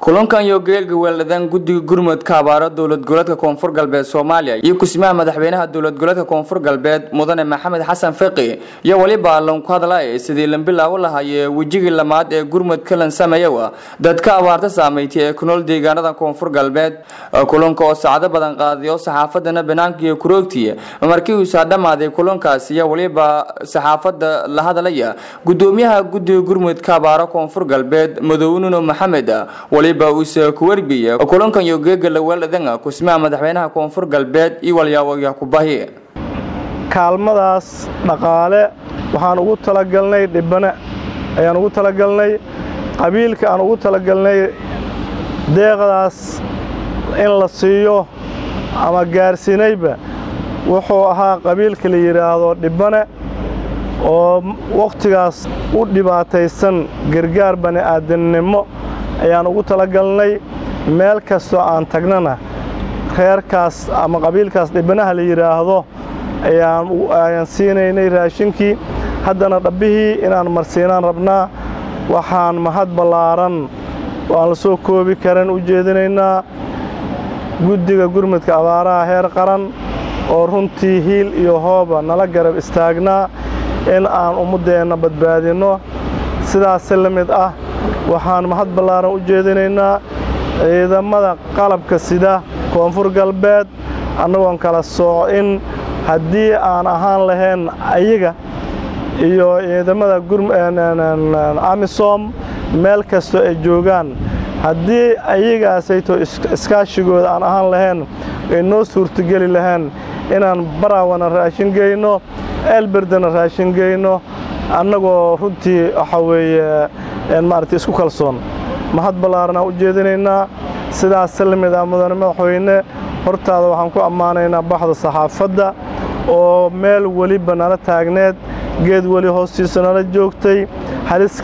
kulankan iyo geelga weeladaan guddiga gurmudka abaaro dowlad goboleedka koonfur galbeed soomaaliya iyo kusimaha madaxweynaha dowlad goboleedka koonfur galbeed mudane maxamed xasan fiqi iyo weliba lanku hadlay sidii lambilaawo lahaayee wejigii lamaad ee gurmudka lan sameeyowa dadka abaarta saameeytay ee ku nool deegaanada koonfur galbeed kulanka oo saacado badan qaadiyo saxaafadana banaanka iyo kuroogtiya markii uusaa dhammaaday kulankaas iyo weliba saxaafada la hadlaya gudoomiyaha guddiga gurmudka abaaro koonfur galbeed madownuno maxamed waliba uuse ku werbiya kulankan iyo geega laweeladanga kusmaha madaxweynaha koonfur galbeed iyo walyaawoya kubahi kaalmadaas dhaqaale waxaan ugu talagalnay dhibane ayaan ugu talagalnay qabiilka aan ugu talagalnay deeqdaas in la siiyo ama gaarsiinayba wuxuu ahaa qabiilka la yidhaahdo dhibane oo wakhtigaas u dhibaataysan gargaar bani aadamnimo ayaan ugu talagalnay meel kastoo aan tagnana reerkaas ama qabiilkaas dhibanaha la yidhaahdo ayaan siinaynay raashinkii haddana dhabbihii inaan marsiinaan rabnaa waxaan mahad ballaaran oo aan la soo koobi karan u jeedinaynaa guddiga gurmudka abaaraha heer qaran oo runtii hiil iyo hooba nala garab istaagnaa in aan ummaddeenna badbaadinno sidaasi la mid ah waxaan mahad ballaaran u jeedinaynaa ciidamada qalabka sida koonfur galbeed annagoon kala soocin haddii aan ahaan lahayn ayaga iyo ciidamada amisom meel kastoo ay joogaan haddii ayagaasayto iskaashigooda aan ahaan lahayn ay noo suurtogeli lahayn inaan baraawana raashin geyno eelberdana raashin geyno annagoo runtii waxaa weeye maaragtay isku kalsoon mahad ballaaranaan u jeedinaynaa sidaas la mid ah mudane madaxweyne hortaada waxaan ku ammaanaynaa baxda saxaafadda oo meel weliba nala taagneed geed weli hoostiisa nala joogtay halis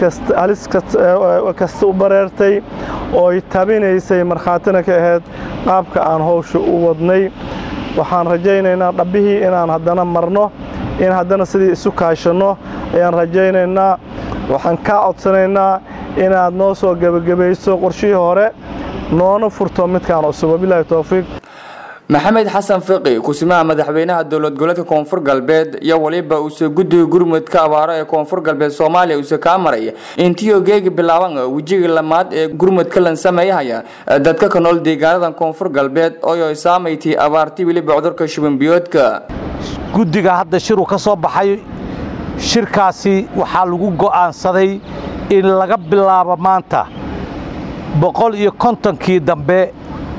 kasta u bareertay ooy tabinaysay markhaatina ka ahayd qaabka aan howsha u wadnay waxaan rajaynaynaa dhabbihii inaan haddana marno in haddana sidii isu kaashanno ayaan rajaynaynaa waxaan kaa codsanaynaa inaad noo soo gebagabayso qorshihii hore noona furto midkaan cusub wabilaahi towfiiq maxamed xasan fiqi kusimaha madaxweynaha dowlad goboleedka koonfur galbeed iyo waliba uuse guddiga gurmudka abaaro ee koonfur galbeed soomaaliya uuse kaa maray intiioo geegi bilaaban wejigii lamaad ee gurmudka lan sameeyahaya dadka ka nool deegaanadan koonfur galbeed ooy saamaytay abaartii weliba cudurka shubanbiyoodka guddiga hadda shiruu ka soo baxay shirkaasi waxaa lagu go'aansaday in laga bilaabo maanta boqol iyo kontonkii dambe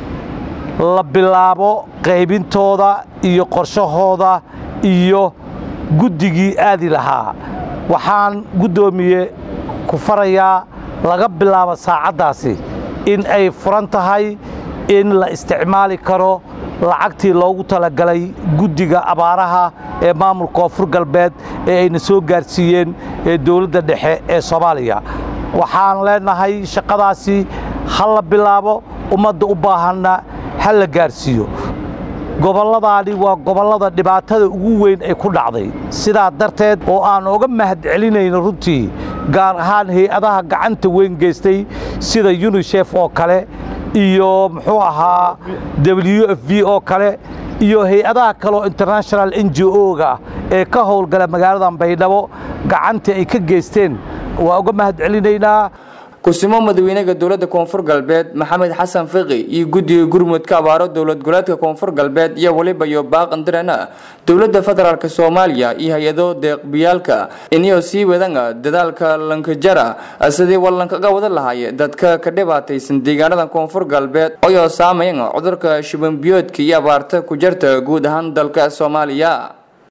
la bilaabo qaybintooda iyo qorshahooda iyo guddigii aadi lahaa waxaan guddoomiye ku farayaa laga bilaabo saacaddaasi in ay furan tahay in la isticmaali karo lacagtii loogu talagalay guddiga abaaraha ee maamulka koonfur galbeed ee ayna soo gaarsiiyeen ee dowladda dhexe ee soomaaliya waxaan leenahay shaqadaasi ha la bilaabo ummadda u baahanna ha la gaarsiiyo gobolladaani waa gobollada dhibaatada ugu weyn ay ku dhacday sidaa darteed oo aan oga mahad celinayno runtii gaar ahaan hay-adaha gacanta weyn geystay sida yunisef oo kale iyo muxuu ahaa w f v oo kale iyo hay-adaha kaleoo international n j o-ga ee ka howlgala magaaladan baydhabo gacantii ay ka geysteen waa uga mahad celinaynaa kusimo madaxweynaha dowladda koonfur galbeed maxamed xasan fiqi iyo guddiga gurmudka abaaro dowlad goboleedka koonfur galbeed iyo waliba iyo baaqandirana dowladda federaalk soomaaliya iyo hay-ado deeqbiyaalka iniyoo sii wadanga dadaalka lankajara sidii wallankaga wada lahaay dadka ka dhibaataysan deegaanada koonfur galbeed oyoo saamayan cudurka shubanbiyoodka iyo abaarta ku jarta guud ahaan dalka soomaaliya